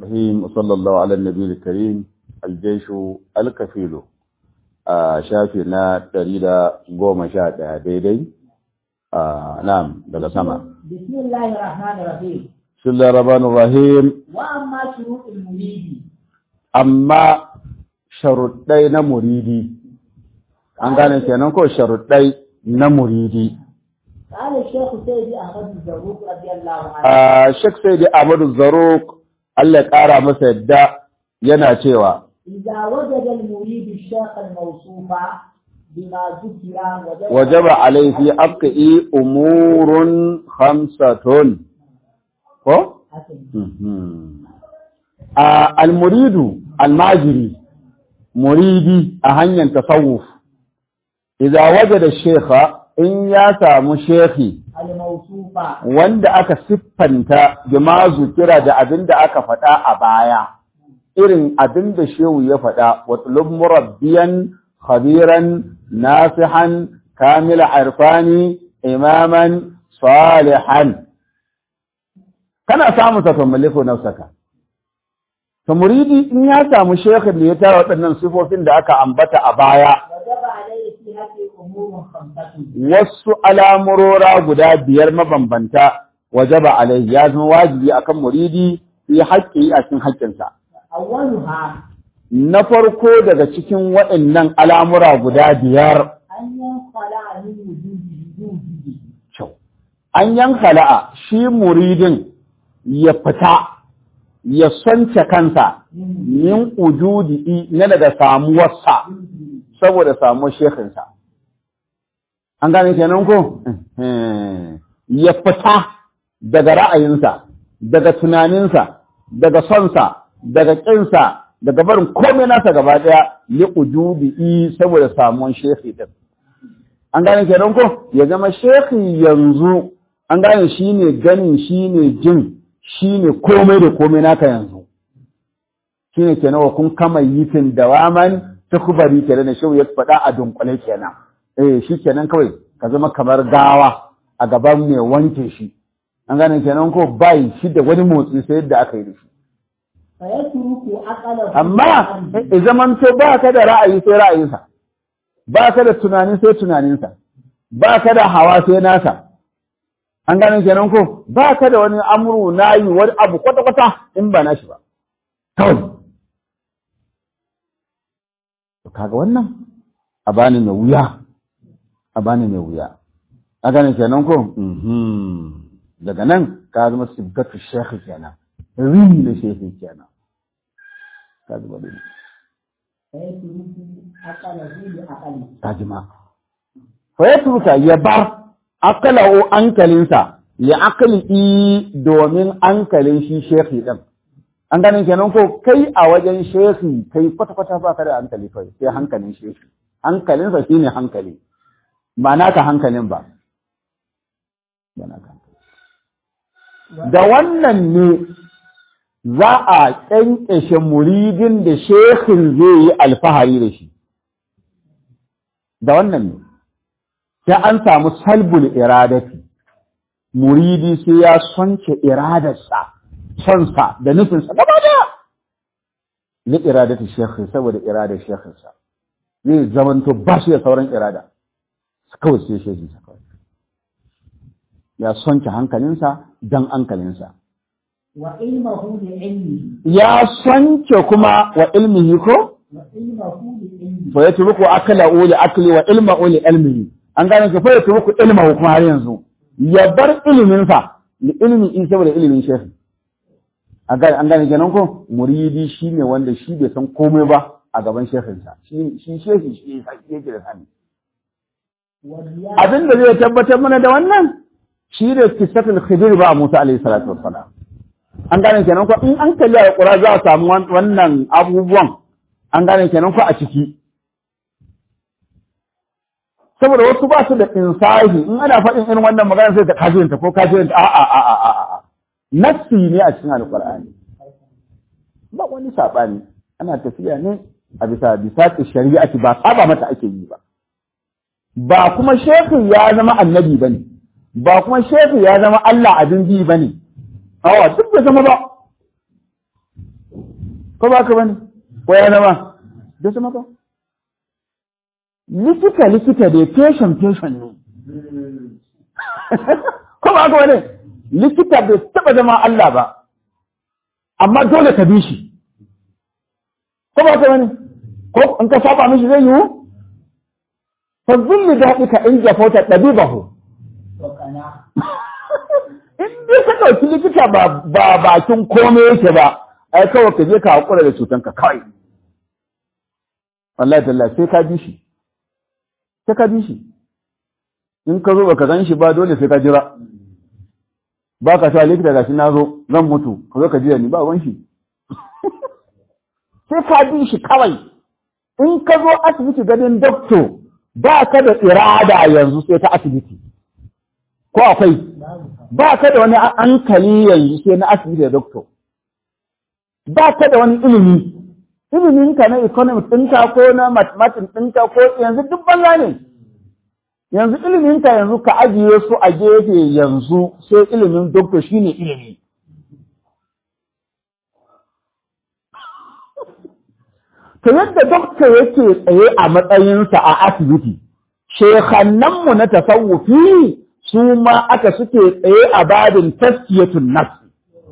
الرحيم وصلى الله على النبي الكريم الجيش الكفيل a shafi na ɗari da goma sha ɗaya daidai a nam daga sama. Bismillahir Rahmanir Rahim. Bismillahir Rahmanir Rahim. Wa amma shuruɗul muridi. Amma sharuɗai na muridi. An gane kenan ko sharuɗai na muridi. قال الشيخ سيدي أحمد الزروق رضي الله عنه. A Sheikh Saidi Ahmadu Zaruk Allah ya ƙara masa yadda yana cewa إذا وجد المريد الشيخ الموصوف بما ذكر وجب وجب عليه في حقه أمور خمسة ko? حسن. a almuridu almajiri muridi a hanyar tasawuf idza wajada shekha in ya samu shekhi الموصوف wanda aka siffanta bima zukira da abin da aka faɗa a baya irin abin da shehu ya faɗa watlub murabbiyan khabiran nasihan kamila arfani imaman salihan kana samun sa maliku nafsaka to muridi in ya samu shekhin da ya tara waɗannan sifofin da aka ambata a baya وجب عليه في هذه أمور خمسة wasu alamurora guda biyar mabambanta wajaba alaihi ya zama wajibi akan muridi fi haƙƙi a cikin haƙƙinsa أولها na farko daga cikin waɗannan al'amura guda biyar أن ينقلع من وجود وجوده kyau an yanka la'a shi muridin ya fita ya sonce kansa min ujudi na daga samuwarsa saboda samuwar shekinsa an gane kenan ko ya fita daga ra'ayinsa daga tunaninsa daga sonsa daga ƙinsa daga barin komai nasa gaba ɗaya li ujudi saboda samuwar shekhi din an gane kenan ko ya zama shekhi yanzu an gane shi ne ganin shi ne jin shi ne komai da komai naka yanzu shi ne kenan wa kun kama yitin dawaman tukubari kenan da shehu ya faɗa a dunkule kenan eh shi kenan kawai ka zama kamar gawa a gaban mai wanke shi an gane kenan ko bai shi da wani motsi sai yadda aka yi da shi فيترك عقله amma in zamanto ba ka da ra'ayi sai ra'ayinsa ba ka da tunani sai tunaninsa ba ka da hawa sai nasa an gane kenan ko ba ka da wani amuru nayi wani abu kwata-kwata in ba nashi ba kawai to kaga wannan a bani mai wuya a bani mai wuya a gane kenan ko Mhm. daga nan ka zama sibgatu shekhi kenan rini da shekhi kenan ka zama da فيترك عقله لعقله tajima fa ya turka ya bar akalahu ankalinsa ya akali domin ankalin shi shekhi din an ganin kenan ko kai a wajen shekhi kai kwata-kwata ba ka da hankali kai sai hankalin shekhi hankalinsa shine hankali ba naka hankalin ba ba naka hankali. da wannan ne za a ƙyanƙyashe muridin da shekhin zai yi alfahari da shi da wannan ne sai an samu salbul iradati muridi sai ya sonce iradarsa sonsa da nufinsa gaba daya li iradati shekhi saboda iradar shekhinsa zai zamanto ba shi da sauran irada kawai sai shekhinsa kawai ya sonce hankalinsa don hankalinsa وعلمه لعلمه ya sonce kuma wa ilmihi ko وعلمه لعلمه fa yatruku akla uli akli wa ilma uli ilmihi an gane ka fa yatruku ilma kuma har yanzu ya bar ilimin sa li ilmi in saboda ilimin shehi an gane an gane kenan ko muridi shine wanda shi bai san komai ba a gaban shehin sa shi shi shehi shi yake da sani والرياء abin da zai tabbatar mana da wannan shi ne kisatul khidir ba Musa alaihi salatu wassalam an gane kenan ko in an kalli a Qur'ani za a samu wan- wannan abubuwan an gane kenan ko a ciki saboda wasu ba su da insahi in ana faɗin irin wannan magana sai ta kafirinta ko kafirinta a a a a a a nassi ne a cikin alqur'ani ba wani sabani ana tafiya ne a bisa bisa shari'ati ba saba mata ake yi ba ba kuma shehu ya zama annabi bane ba kuma shehu ya zama Allah abin bi bane awa duk bai zama ba ko ba ka bane ko ya zama da zama ba likita likita da patient patient ne ko ba ka bane likita bai taba zama Allah ba amma dole ka bi shi ko ba ka bane ko in ka saba mishi zai yiwu fa zulli daɗika in jafauta ɗabibahu in dai ka ɗauki likita ba bakin komai yake ba ai kawai ka je ka haƙura da cutanka kawai wallahi tallahi sai ka bi shi sai ka bi shi in ka zo baka gan shi ba dole sai ka jira ba ka sa likita gashi na zo zan mutu ka zo ka jira ni ba wan shi sai ka bi shi kawai in ka zo asibiti ganin doktor ba ka da irada yanzu sai ta asibiti ko akwai ba ka da wani hankali yanzu sai na asibiti da doktor ba ka da wani ilimi ilimin ka na economics ɗinka ko na mathematics ɗinka ko yanzu duk banza ne yanzu ilimin ka yanzu ka ajiye su a gefe yanzu sai ilimin doctor shine ilimi to yadda doctor yake tsaye a matsayinsa a asibiti shekannanmu na tasawufi su ma aka suke tsaye a babin taskiyatun nafsi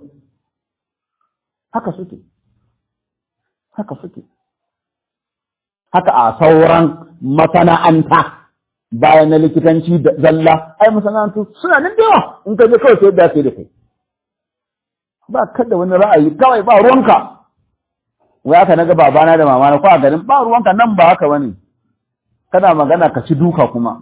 haka suke haka suke haka a sauran masana'anta bayan na likitanci da zalla ai masana'antu suna nan da yawa in ka je kawai sai da sai da kai ba kada wani ra'ayi kawai ba ruwanka wai aka naga babana da mamana ko a garin ba ruwanka nan ba haka bane kana magana ka ci duka kuma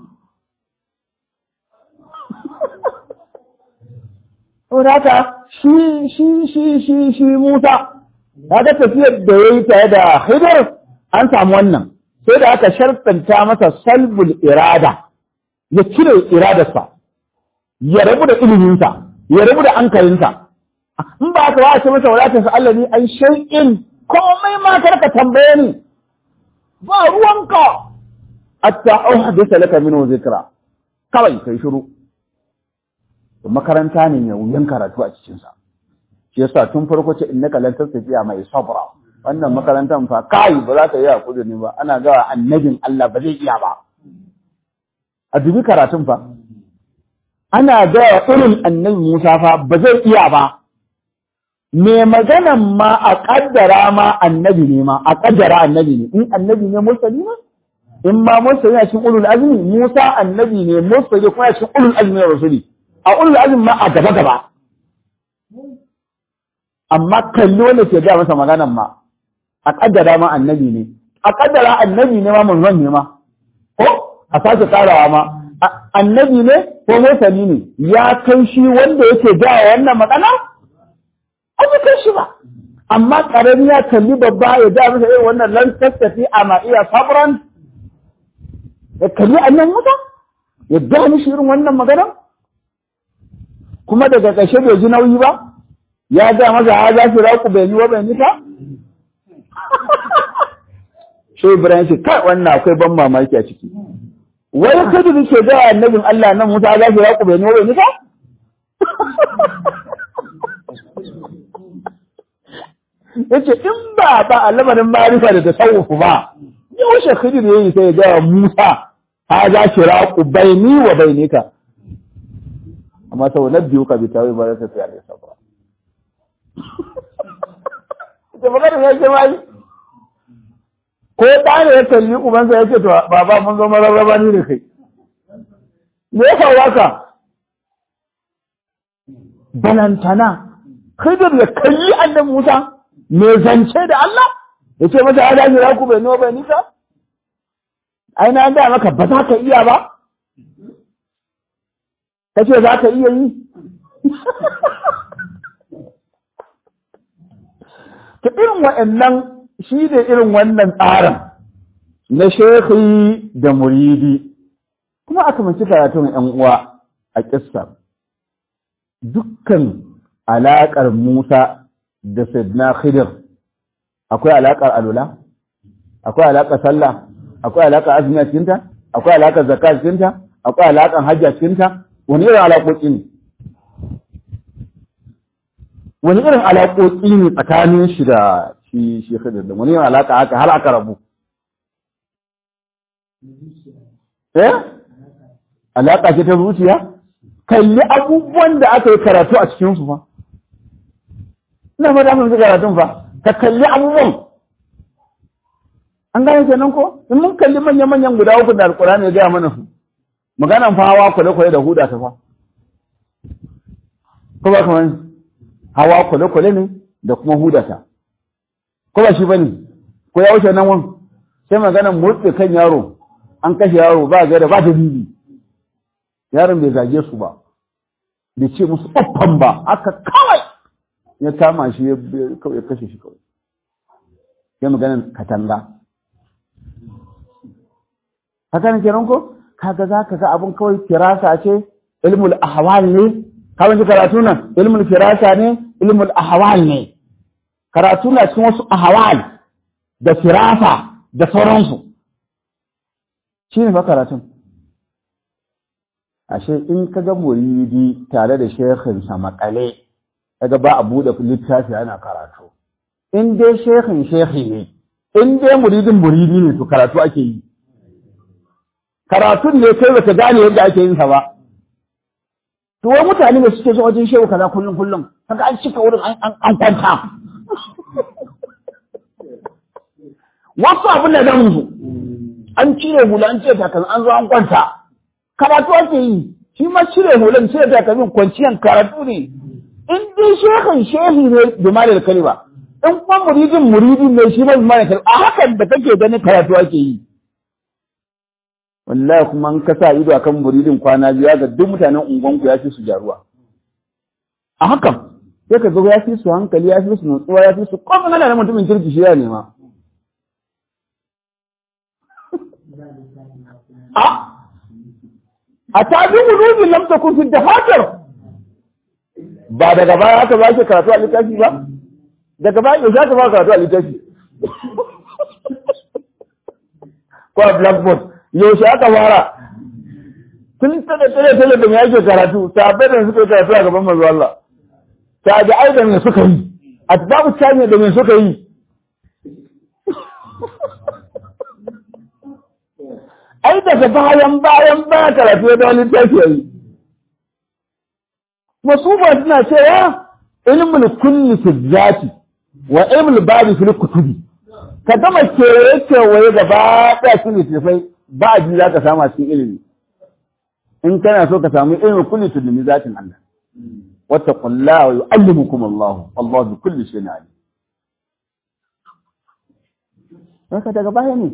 saboda haka shi shi shi shi shi Musa kaga tafiyar da yayi tare da Khidir an samu wannan sai da aka shartanta masa salbul irada ya cire iradarsa ya rabu da iliminsa ya rabu da ankalinsa in ba ka wace masa wadatar sa Allah ne an shay'in komai ma karka tambaye ni ba ruwanka hatta uhdisa laka minhu zikra kawai kai shiru makaranta ne mai wuyan karatu a cikinsa shi yasa tun farko ce innaka lan tastafiya mai sabra wannan makarantar fa kai ba za ka yi hakuri ne ba ana ga annabin Allah ba zai iya ba a dubi karatun fa ana ga irin annabi Musa fa ba zai iya ba me maganan ma a kaddara ma annabi ne ma a kaddara annabi ne in annabi ne mursali ne in ma mursali ne cikin ulul azmi Musa annabi ne mursali kuma cikin ulul azmi rasuli a ulul azmi ma a gaba gaba amma kalli wanda ke ga masa maganan ma a kaddara ma annabi ne a kaddara annabi ne ma manzon ne ma ko a sake karawa ma annabi ne ko mursali ne ya kai shi wanda yake ga wannan magana an kai shi ba amma karami ya kalli babba ya da masa irin wannan lan tattafi a ma iya sabran ya kalli annan muta ya da mishi irin wannan magana kuma daga ƙarshe bai ji nauyi ba ya ga masa ha za su raku bai yi wa bai nika shi Ibrahim ce kai wannan akwai ban mamaki a ciki wai kada da ke ga annabin Allah nan Musa za su raku bai yi wa bai nika yace in ba ba a lamarin marifa da tasawufu ba yaushe khidir yayi sai ga Musa ha za shi raku baini wa bainika amma sau na biyu ka bi tawi ba za ta sai alai sabra ita magana ya ce mai ko da ne ya kalli ubansa ya ce to baba mun zo mararraba ni da kai me ya faru haka balantana khidir ya kalli annabi Musa me zance da Allah ya ce masa ya dace ku bai nawa bai nisa ai na ga maka ba za ka iya ba kace za ka iya yi ta irin waɗannan shi da irin wannan tsarin na shekhi da muridi kuma aka mace karatun ‘yan uwa a ƙissa dukkan alaƙar Musa da Sidna Khidir akwai alaƙar alula, akwai alaƙar sallah, akwai alaƙar azumi a cikinta, akwai alaƙar zakka a cikinta, akwai alaƙar hajji a cikinta, wani irin alaƙoƙi ne wani irin alaƙoƙi ne tsakanin shi da shi shi khidir da wani alaka haka har aka rabu eh alaka ce ta zuciya kalli abubuwan da aka yi karatu a cikin su fa ina fata mun karatun fa ka kalli abubuwan an gane kenan ko in mun kalli manyan manyan guda uku da alkurani ya gaya mana su maganan fa hawa kwale kwale da huda ta fa ko ba kamar hawa kwale kwale ne da kuma huda ta ko ba shi bane ko ya wuce nan wani sai maganan murtse kan yaro an kashe yaro ba gaida ba dalili yaron bai zage su ba bai ce musu uffan ba aka kawai ya kama shi ya kashe shi kawai ya maganan katanga haka ne kenan ko kaga za ka ga abin kawai firasa ce ilmul ahwal ne kawai ji karatu nan ilmul firasa ne ilmul ahwal ne karatu na cikin wasu ahwal da firasa da sauransu shi ne fa karatun ashe in ka ga muridi tare da shekhinsa makale kaga ba a buɗe littafi ana karatu in dai shekhin shekhi ne in dai muridin muridi ne to karatu ake yi karatun ne kai baka gane yadda ake yin sa ba to wai mutane ne suke zuwa wajen shehu kaza kullum kullum kaga an cika wurin an an kwanta wasu abin da zan su an cire hula an cire takalmi an zo an kwanta karatu ake yi shi ma cire hulan cire takalmin kwanciyan karatu ne in dai shekan shehi ne bi malal kalima in kuma muridin muridin ne shi ma bi malal kalima a hakan da kake ganin karatu ake yi wallahi kuma an ka sa ido akan muridin kwana biyu ga duk mutanen unguwanku ya fi su jaruwa a hakan sai ka zo ya fi su hankali ya fi su nutsuwa ya fi su kuma ana da mutumin kirki shi ya nema a a tabi wulubi lam takun fi dafatar ba daga baya aka ba shi karatu a littafi ba daga baya yau za ka ba karatu a littafi ko a blackboard yaushe aka fara tun tare tare tare da mai ake karatu sabai da suka yi karatu a gaban manzo Allah tabi'ai da me suka yi atbabu tabi'i da me suka yi ai daga bayan bayan baya karatu da wani tafi yayi wasu ba suna cewa ilmul kulli fi zati wa ilmul babi fil kutubi ka gama kewaye kewaye gaba ɗaya su littattafai ba a ji za ka samu a cikin ilimi in kana so ka samu ilimin kulli tudumi zatin Allah wata kulla wa yu'allimukum Allah Allah bi kulli shay'in alim haka daga baya ne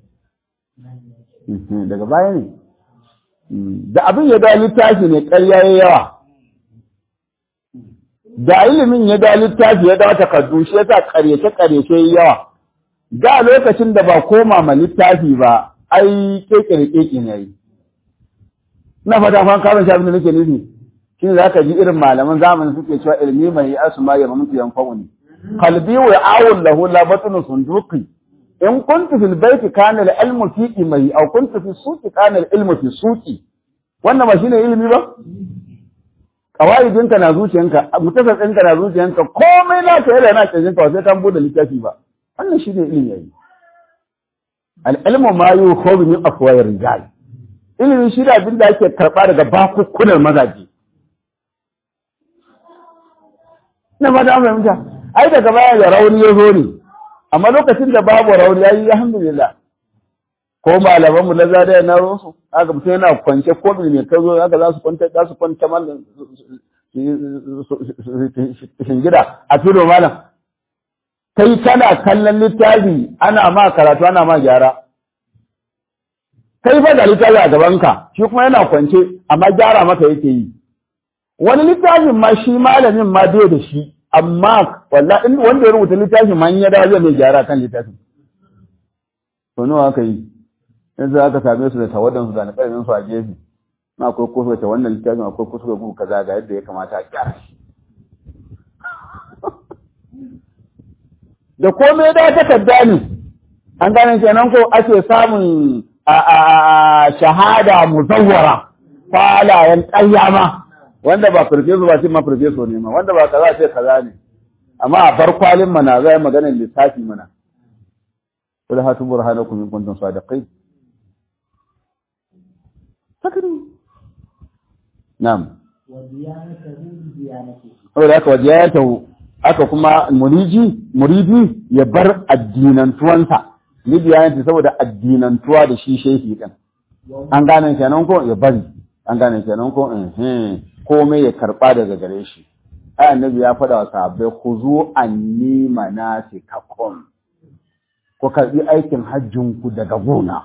daga baya ne da abin ya da littafi ne ƙarya ya yawa da ilimin ya da littafi ya da takardu shi yasa ƙaryace ƙaryace yawa da lokacin da ba koma ma littafi ba ai kekere keke ne yi na fata fan karon shi abin da nake nufi shi za ka ji irin malaman zamanin suke cewa ilmi mai asma ya mamutu yan fa'uni qalbi wa awul lahu la batnu sunduqi in kuntu fil baiti kana al ilmu fi mai aw kuntu fi suqi kana al ilmu fi suqi wannan ba shine ilimi ba kawaidinka na zuciyanka mutasadinka na zuciyanka komai na ka yana na cikin ka sai kan bude littafi ba wannan shine ilimi yayi al'ilmu ma yi hobi min afuwayar rijal ilimin shi da abin da ake karɓa daga bakukkunan mazaje na mata an fahimta ai daga baya da rauni ya zo ne amma lokacin da babu rauni ya yi alhamdulillah ko malamanmu na zadaya na rosu haka mutum yana kwance ko mai ka zo haka za su kwanta za su kwanta malam shingida a filo malam kai kana kallon littafi ana ma karatu ana ma gyara kai fa da littafi a gabanka shi kuma yana kwance amma gyara maka yake yi wani littafin ma shi malamin ma bai da shi amma wallahi wanda ya rubuta littafin ma in ya dawo zai mai gyara kan littafin to nawa aka yi yanzu aka same su da tawadan su da alƙalmin su a gefe na akwai kusa ta wannan littafin akwai kusa ku kaza ga yadda ya kamata a gyara shi da komai da takarda ne an gane kenan ko ake samun shahada muzawwara kwalayen ƙayyama wanda ba farfeso ba ce ma farfeso ne ma wanda ba kaza ce kaza ne amma a bar kwalin mana zai maganar lissafi mana kul hatu burhanakum in kuntum sadiqin sakari na'am وديانته بديانته saboda haka wajiyatahu aka kuma muriji muridi ya bar addinantuwansa libiyanti saboda addinantuwa da shi shehi din an gane kenan ko ya bari an gane kenan ko eh komai ya karba daga gare shi ai annabi ya faɗa wa sahabbai khuzu anni manasikakum ku karbi aikin hajjin ku daga gona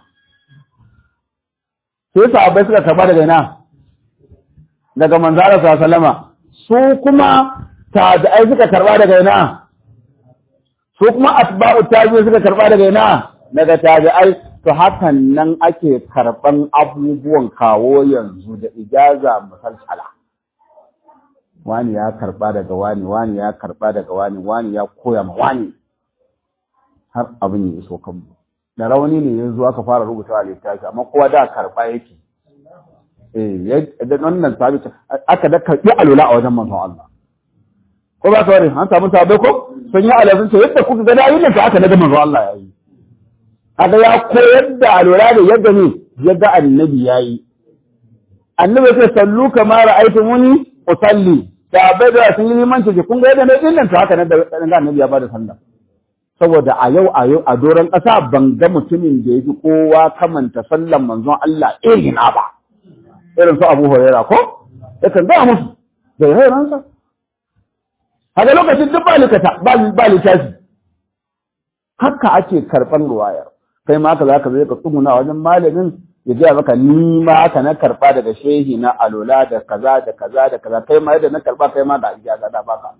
sai sahabbai suka karba daga ina daga manzara sallama su kuma tabi'ai suka karba daga ina su kuma atba'u tabi'i suka karba daga ina daga tabi'ai to hakan nan ake karban abubuwan kawo yanzu da ijaza musalsala wani ya karba daga wani wani ya karba daga wani wani ya koya ma wani har abin ya iso kanmu da rauni ne yanzu aka fara rubuta a littafi amma kowa da karba yake eh da wannan sabita aka da karbi alula a wajen manzon Allah ko ba ka wani an samu sabai ko sun yi alazun ce yadda kuka ga dayin nan aka naga manzon Allah yayi haka ya koyar da alula da yadda ne yadda annabi yayi annabi ya ce sallu kama ra'aytumuni usalli sabai da sun yi limanci kun ga yadda ne din nan to haka ne da annabi ya bada sallah saboda a yau a yau a doron ƙasa ban ga mutumin da ya fi kowa kamanta sallan manzon Allah irina ba irin su Abu Huraira ko yakan ga musu da rairansa haka lokacin duk ba likata ba littafi haka ake karɓar ruwayar kai ma ka za ka zai ka tsuguna wajen malamin ya gaya maka ni ma haka na karɓa daga shehi na alola da kaza da kaza da kaza kai ma yadda na karɓa kai ma da ijaza da baka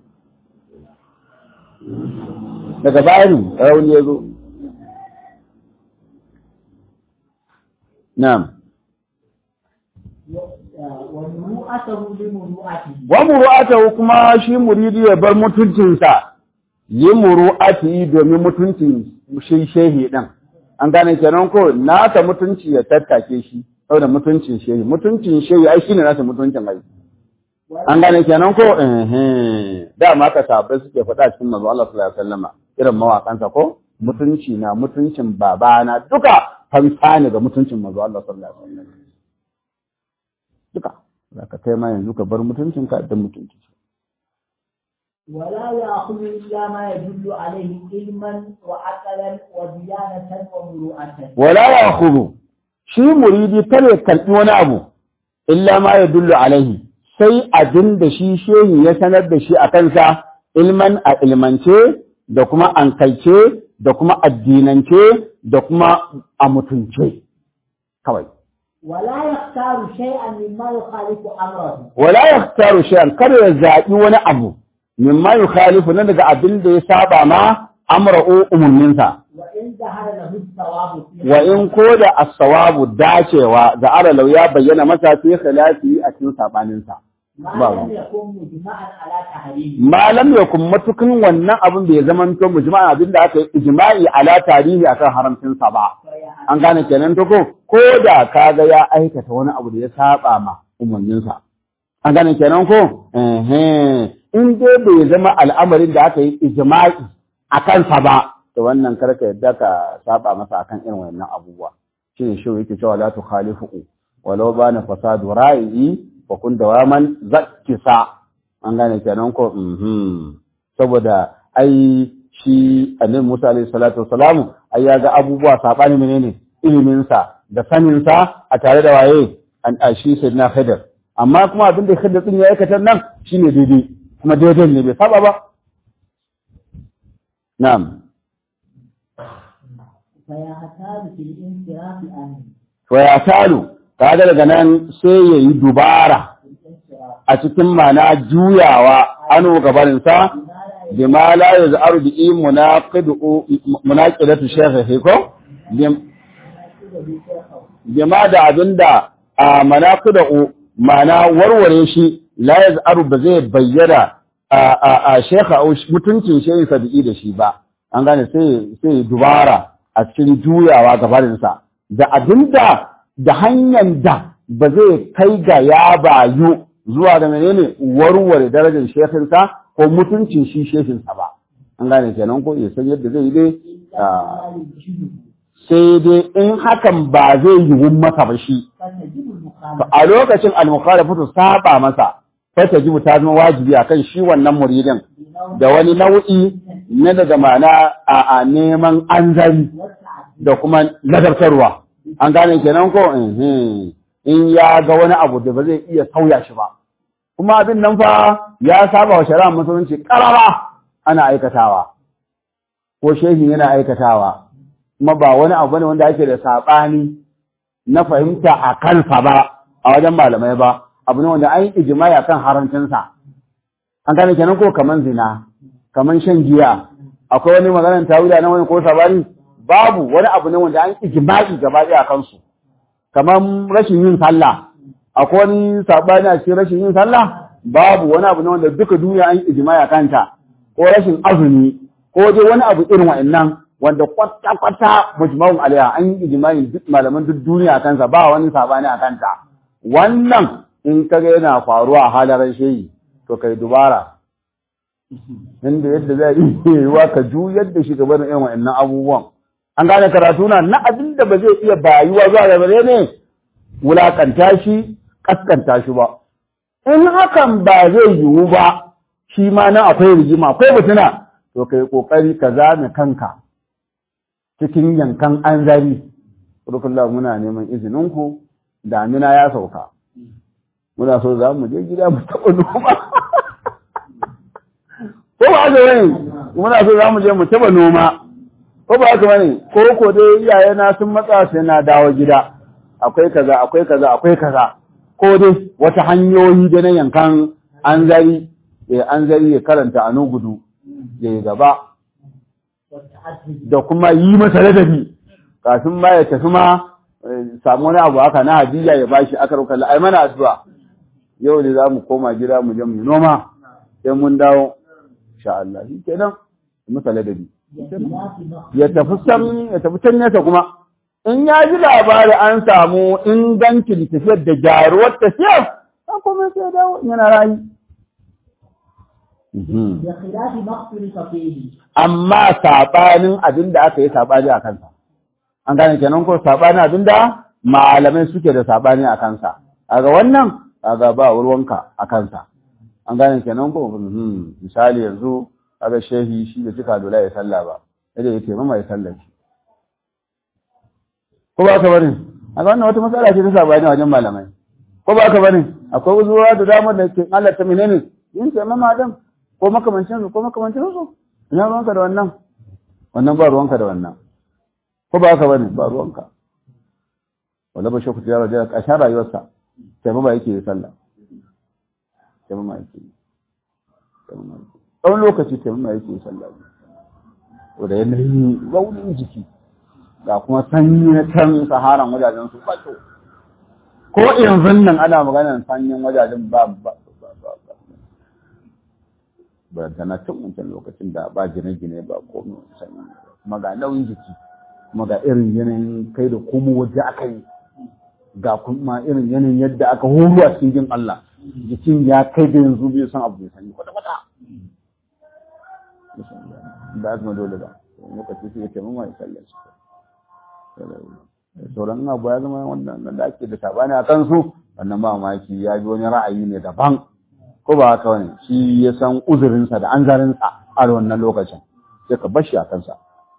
daga bayani rauni ya zo na'am ومروءته لمروءته wa muru'atahu kuma shi muridi ya bar mutuncinsa yi muru'ati domin mutuncin shi shehi din an gane kenan ko nasa mutunci ya tattake shi saboda mutuncin shehi mutuncin shehi ai shine nasa mutuncin ai an gane kenan ko eh eh dama ka sabai suke faɗa cikin manzo Allah sallallahu alaihi wasallama irin mawakansa ko mutunci na mutuncin babana duka fansa ne ga mutuncin manzo Allah sallallahu alaihi wasallam duka za ka kai ma yanzu ka bar mutuncinka da mutunci ولا يأخذ إلا ما يدل عليه علما وعقلا وديانة ومروءة wala ya khuru shi muridi kare karɓi wani abu illa ma ya dullu alaihi sai abin da shi shehi ya sanar da shi a kansa ilman a ilmance da kuma ankalce da kuma addinance da kuma a mutunce kawai ولا يختار شيئا مما يخالف أمره wala yaktaru shay'an kada ya zaɓi wani abu mimma yukhalifu na daga abin da ya saba ma amra'u umurninsa وإن ظهر له الثواب فيه wa in ko da as-sawabu dacewa da aralau ya bayyana masa fi khilafi a cikin sabaninsa ما ba لم يكن مجمعا على تحريمه malam ya kun matukin wannan abin bai zama to mujma'a abin da aka yi ijma'i ala tarihi akan haramcin sa ba an gane kenan to ko ko da kaga ya aikata wani abu da ya saba ma umarnin sa an gane kenan ko eh in dai bai zama al'amarin da aka yi ijma'i akan sa ba to wannan karka yadda ka saba masa akan irin wannan abubuwa shine shi yake cewa la tukhalifu walau bana fasadu ra'i wa kun dawaman zakkisa an gane kenan ko mhm saboda ai shi annabi Musa alaihi salatu wassalamu ai ya ga abubuwa sabani menene ilimin sa da sanin sa a tare da waye an ashi sayyidina Khidir amma kuma abin da Khidir din ya aikata nan shine daidai kuma daidai ne bai saba ba na'am فيحتاج في الانصراف عنه to ya talu kaga daga nan sai yayi dubara الانصراف a cikin mana juyawa anu gabaninsa bima la yaz'aru bi munaqidu munaqidatu shaykhihi ko Bim- bima da abinda a manaqidu mana warware shi la yaz'aru ba zai bayyana a a a shaykha au mutuncin shaykhin sabi'i da shi ba an gane sai sai dubara a cikin juyawa gabaninsa da abinda da hanyar da ba zai kai ga ya bayu zuwa da menene warware darajar shekinsa ko mutuncin shi shehinsa ba an gane kenan ko ya san yadda zai yi dai إلا ما يجهله sai dai in hakan ba zai yiwu masa ba shi فتجب to المخالفة a lokacin al-mukhalafatu saba masa sai ta jibu ta zama wajibi akan shi wannan muridin بنوع da wani nau'i na daga ma'ana a, a neman anzari والتعدي da kuma ladabtarwa an gane kenan ko Mhm. in ya ga wani abu da ba zai iya sauya shi ba kuma abin nan fa ya saba wa shari'ar musulunci karara ana aikatawa ko shehi yana aikatawa kuma ba wani abu ne wanda ake da saɓani na fahimta a kansa ba a wajen malamai ba abu ne wanda an yi ijimai akan harancinsa an gane kenan ko kaman zina kaman shan giya akwai wani maganar tawila na wani ko sabani babu wani abu ne wanda an ijimai gaba ɗaya a kansu kaman rashin yin sallah akwai wani sabani a cikin rashin yin sallah babu wani abu ne wanda duka duniya an yi ijimai a kanta ko rashin azumi ko dai wani abu irin wa'annan wanda kwata-kwata mujma'un alaiha an yi ijimai duk malaman duk duniya a kansa ba wani sabani a kanta wannan in kaga yana faruwa a halarar shehi to kai dubara inda yadda zai iya yiwuwa ka juyar da shi gaba da irin wa'annan abubuwan an gane karatu na na abin da ba zai iya bayuwa zuwa ga bare ne wulakanta shi kaskanta shi ba in hakan ba zai yiwu ba shi ma nan akwai rigima akwai mutuna to kai kokari ka zame kanka cikin yankan anzari rukullah muna neman izininku damina ya sauka muna so za mu je gida mu taɓa noma ko ba haka bane muna so za mu je mu taɓa noma ko ba haka bane ko ko dai iyaye na sun matsa sai na dawo gida akwai kaza akwai kaza akwai kaza ko dai wata hanyoyi da na yankan anzari ya anzari ya karanta a gudu ya yi gaba والتعدي da kuma yi masa ladabi kafin ma ya tafi ma eh, samu wani abu haka na hadiya ya bashi aka ruka ai mana addu'a yau ne za mu koma gida mu je mu yi noma sai mun dawo insha Allah shi kenan yi masa ladabi بخلاف مخ- ya tafi can ya tafi can nesa kuma in ya ji labari an samu ingancin tafiyar da gyaruwar tafiyar an kuma sai ya dawo in yana rayu Mhm. بخلاف ما اختلف فيه amma saɓanin abin da aka yi saɓani a kansa. An gane kenan ko saɓanin abin da malamai suke da saɓani a kansa. A ga wannan, a ga ba ruwanka a kansa. An gane kenan ko hmm, misali yanzu, a ga shehi shi da cika dola ya salla ba, yadda ya ce mama ya sallar shi. Ko ba ka bari? A ga wannan wata matsala ce ta saɓani a wajen malamai. Ko ba ka bari? Akwai uzura da damar da ke Allah ta menene? Yin ce mama dan ko makamancin su ko makamancin su. ina ruwanka da wannan wannan ba ruwanka da wannan ko ba haka bane ba ruwanka wala ba shakku ya raja kashin rayuwarsa sai ba yake yi sallah sai ba yake yi tsawon lokaci sai ba yake yi sallah to da yanayi raunin jiki ga kuma sanyi na can saharan wajajen su bato ko yanzu nan ana maganar sanyin wajajen ba ba ba ba ba ba ta na cin wancan lokacin da ba gine-gine ba komai sanyi kuma ga nauyin jiki kuma ga irin yanayin kai da komo wadda aka yi ga kuma irin yanayin yadda aka horo a cikin jin Allah jikin ya kai da yanzu bai san abu bai sanyi kwata-kwata da aka ma dole ba lokaci sai ya ce mamma ya sallar shi sauran abu ya zama wannan da ake da sabani a kansu wannan ba mamaki ya ji wani ra'ayi ne daban ko ba haka wani shi ya san uzurinsa da anzarinsa a wannan lokacin sai ka bashi a kansa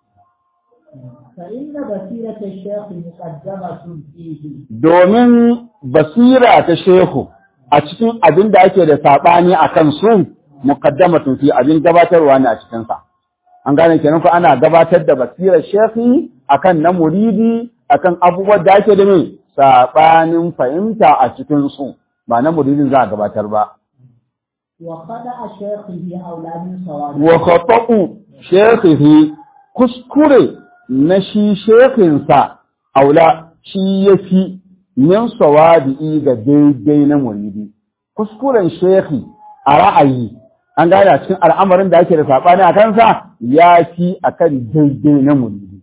فإن بصيرة الشيخ مقدمة فيه domin basira ta shehu a cikin abin da ake da saɓani a kan su muqaddamatun fi abin gabatarwa ne a cikinsa an gane kenan ko ana gabatar da basirar shehi akan na muridi akan abubuwan da ake da mai saɓanin fahimta a cikin su ba na muridin za a gabatar ba وخدع شيخه أولى من صوابه wa khata'u shekhihi kuskure na shi shekhinsa aula shi yafi min sawabi'i ga daidai na muridi kuskuren shekhi a ra'ayi an gane a cikin al'amarin da ake da saɓani a kansa ya fi a kan daidai na muridi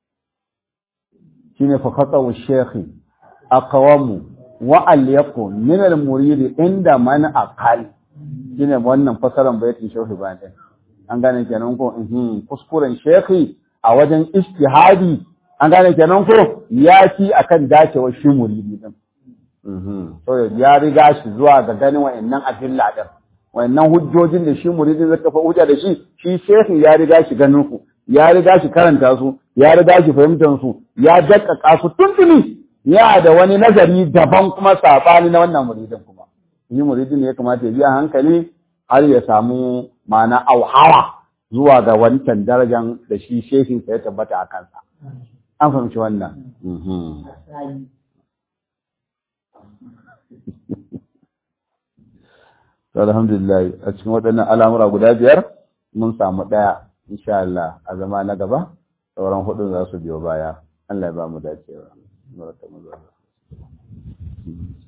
shine fa khata'u shekhi aqwamu wa alyaku min al-muridi inda man aqal shine wannan fasaran baitin shehu ba ɗin an gane kenan ko kuskuren shekhi a wajen istihadi an gane kenan ko ya ci akan dacewar shi muridi din so ya riga shi zuwa ga ganin wa'annan adilla din wa'annan hujjojin da shi muridin zai kafa hujja da shi shi shekhi ya riga shi ganin su ya riga shi karanta su ya riga shi fahimtar su ya dakkaka su tuntuni ya da wani nazari daban kuma sabani na wannan muridin kuma shi muridin ne ya kamata ya biya hankali har ya samu ma'ana auhawa zuwa ga wancan darajan da shi shehin ya tabbata a kansa an fahimci wannan alhamdulillah a cikin waɗannan al'amura guda biyar mun samu ɗaya insha Allah a zama na gaba sauran hudun za su biyo baya Allah ya ba mu dacewa.